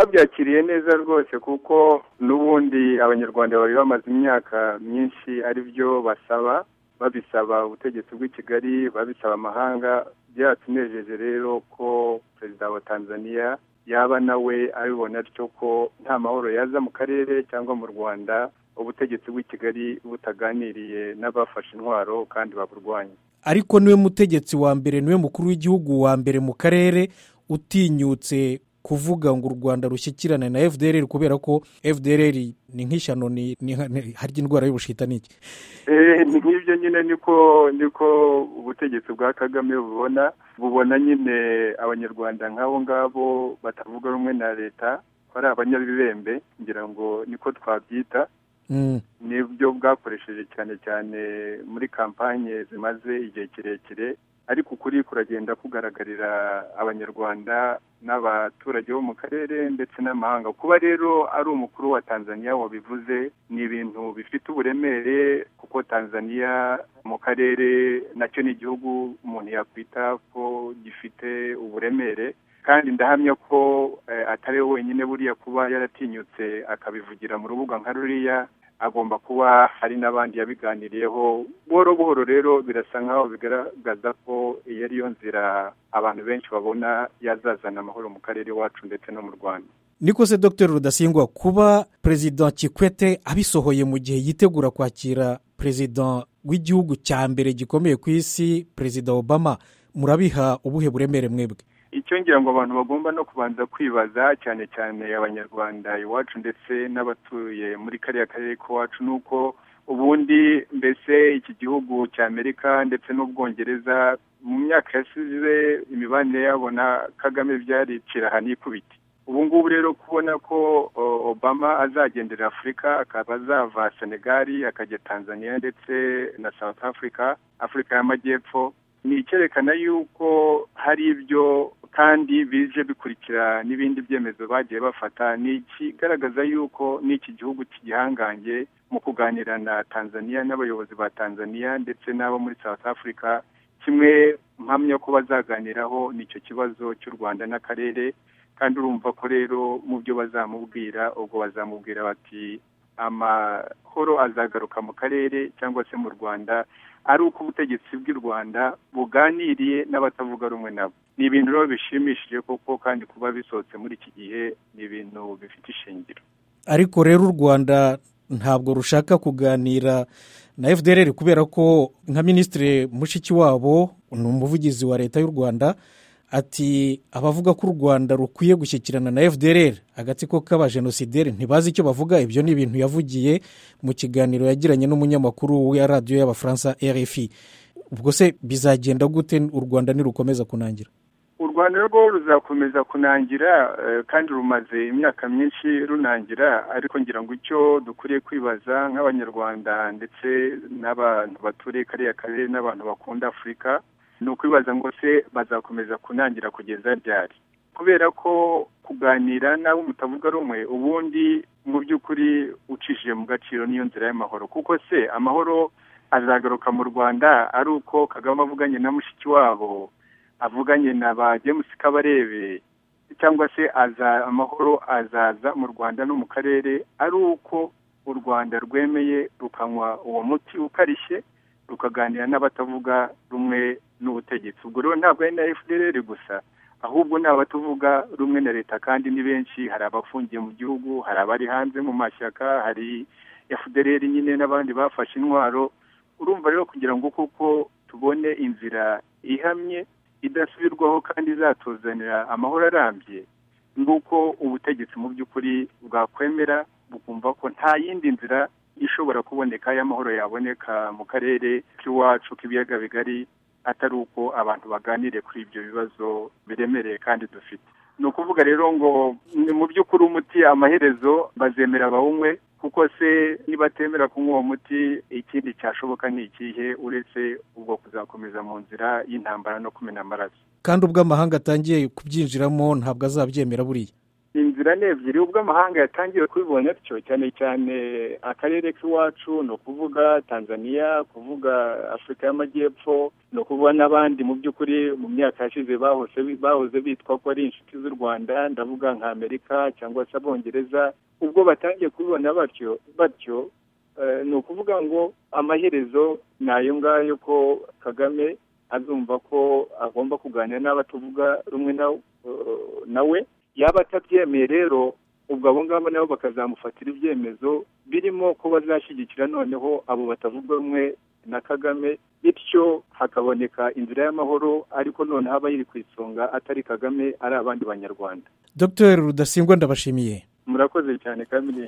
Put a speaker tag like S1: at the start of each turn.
S1: twabyakiriye neza rwose kuko n'ubundi abanyarwanda bari bamaze imyaka myinshi ari byo basaba babisaba ubutegetsi bw'i kigali babisaba amahanga byatunejeje rero ko perezida wa tanzania yaba nawe abibona atyo ko nta mahoro yaza mu karere cyangwa mu rwanda ubutegetsi bw'i kigali butaganiriye n'abafashe intwaro kandi baburwanya
S2: ariko niwe mutegetsi wa mbere niwe mukuru w'igihugu wa mbere mu karere utinyutse kuvuga ngo u rwanda rushyikirane na fdr kubera ko fdr ni nk'ishyano harya indwara y'ubushita ni iki
S1: nk'ibyo nyine niko niko ubutegetsi bwa kagame bubona bubona nyine abanyarwanda nk'abo ngabo batavuga rumwe na leta bari abanyabibembe ngira ngo niko twabyita nibyo bwakoresheje cyane cyane muri kampanye zimaze igihe kirekire ariko ukuri kuragenda kugaragarira abanyarwanda n'abaturage bo mu karere ndetse n'amahanga kuba rero ari umukuru wa tanzania wabivuze ni ibintu bifite uburemere kuko tanzania mu karere nacyo ni igihugu umuntu yakwita ko gifite uburemere kandi ndahamya ko atari wenyine buriya kuba yaratinyutse akabivugira mu rubuga nka ruriya agomba kuba hari n'abandi yabiganiriyeho buhoro buhoro rero birasa nkaho bigaragaza ko iyo ariyo nzira abantu benshi babona yazazana amahoro mu karere iwacu ndetse no mu rwanda
S2: niko se dr rudasingwa kuba perezida kikwete abisohoye mu gihe yitegura kwakira perezida w'igihugu cya mbere gikomeye ku isi perezida obama murabiha ubuhe buremere mwebwe
S1: icyo ngira ngo abantu bagomba no kubanza kwibaza cyane cyane abanyarwanda iwacu ndetse n'abatuye muri kariya karere k'iwacu ni uko ubundi mbese iki gihugu cy'amerika ndetse n'ubwongereza mu myaka yasize imibanire yabo na kagame byaricira ikubiti ubu ngubu rero kubona ko obama azagendera afurika akaba azava senegali akajya tanzania ndetse na south africa afurika y'amajyepfo ni icyerekana yuko hari ibyo kandi bije bikurikira n'ibindi byemezo bagiye bafata ni ikigaragaza yuko n'iki gihugu cy'igihangange mu kuganira na tanzania n'abayobozi ba tanzania ndetse n'abo muri south africa kimwe mpamya ko bazaganiraho nicyo kibazo cy'u rwanda n'akarere kandi urumva ko rero mu byo bazamubwira ubwo bazamubwira bati amahoro azagaruka mu karere cyangwa se mu rwanda ari uko ubutegetsi bw'i rwanda buganiriye n'abatavuga rumwe nabo ni ibintu rero bishimishije koko kandi kuba bisohotse muri iki gihe ni ibintu bifite ishingiro
S2: ariko rero u rwanda ntabwo rushaka kuganira na fdr kubera ko nka minisitiri mushikiwabo ni umuvugizi wa leta y'u rwanda ati abavuga ko u rwanda rukwiye gushyikirana na fdr agatsiko k'abajenosideri ntibazi icyo bavuga ibyo ni ibintu yavugiye mu kiganiro yagiranye n'umunyamakuru wa radiyo y'abafaransa rfi ubwo se bizagenda gute u rwanda nirukomeza kunangira
S1: u rwanda rwo ruzakomeza kunangira kandi rumaze imyaka myinshi runangira ariko ngira ngo icyo dukwiriye kwibaza nk'abanyarwanda ndetse n'abantu baturiye kariya karere n'abantu bakunda afurika ni ukwibaza ngo se bazakomeza kunangira kugeza ryari kubera ko kuganira n'abo mutavuga rumwe ubundi mu by'ukuri ucishije mu gaciro n'iyo nzira y'amahoro kuko se amahoro azagaruka mu rwanda ari uko kagame avuganye na mushiki wabo avuganye na ba james kabarebe cyangwa se amahoro azaza mu rwanda no mu karere ari uko u rwanda rwemeye rukanywa uwo muti ukarishye rukaganira n'abatavuga rumwe n'ubutegetsi ubwo rero ntabwo ari na fdr gusa ahubwo ni abatavuga rumwe na leta kandi ni benshi hari abafungiye mu gihugu hari abari hanze mu mashyaka hari fdr nyine n'abandi bafashe intwaro urumva rero kugira ngo kuko tubone inzira ihamye idasubirwaho kandi izatuzanira amahoro arambye ni uko ubutegetsi mu by'ukuri bwakwemera bukumva ko nta yindi nzira ishobora kuboneka y'amahoro yaboneka mu karere k'iwacu k'ibiyaga bigari atari uko abantu baganire kuri ibyo bibazo biremereye kandi dufite ni ukuvuga rero ngo ni mu by'ukuri umuti amaherezo bazemera bawunywe kuko se nibatemera kunywa uwo muti ikindi cyashoboka ni ikihe uretse ubwo kuzakomeza mu nzira y'intambara no kumena amaraso
S2: kandi ubwo amahanga atangiye kubyinjiramo ntabwo azabyemera buriya
S1: inzira ni ebyiri ubwo amahanga yatangiye kubibona atyo cyane cyane akarere k'iwacu ni ukuvuga tanzania kuvuga afurika y'amajyepfo ni ukuvuga n'abandi mu by'ukuri mu myaka yashize bahoze bitwa ko ari inshuti z'u rwanda ndavuga nka amerika cyangwa se abongereza ubwo batangiye kubibona batyo batyo ni ukuvuga ngo amaherezo ni ayo ngayo ko kagame azumva ko agomba kuganira n'abatuvuga rumwe nawe yaba atabyemeye rero ubwo abo ngabo nabo bakazamufatira ibyemezo birimo ko bazashyigikira noneho abo batavuga rumwe na kagame bityo hakaboneka inzira y'amahoro ariko noneho aba yiri ku isonga atari kagame ari abandi banyarwanda
S2: dr rudasingwa ndabashimiye
S1: murakoze cyane kamere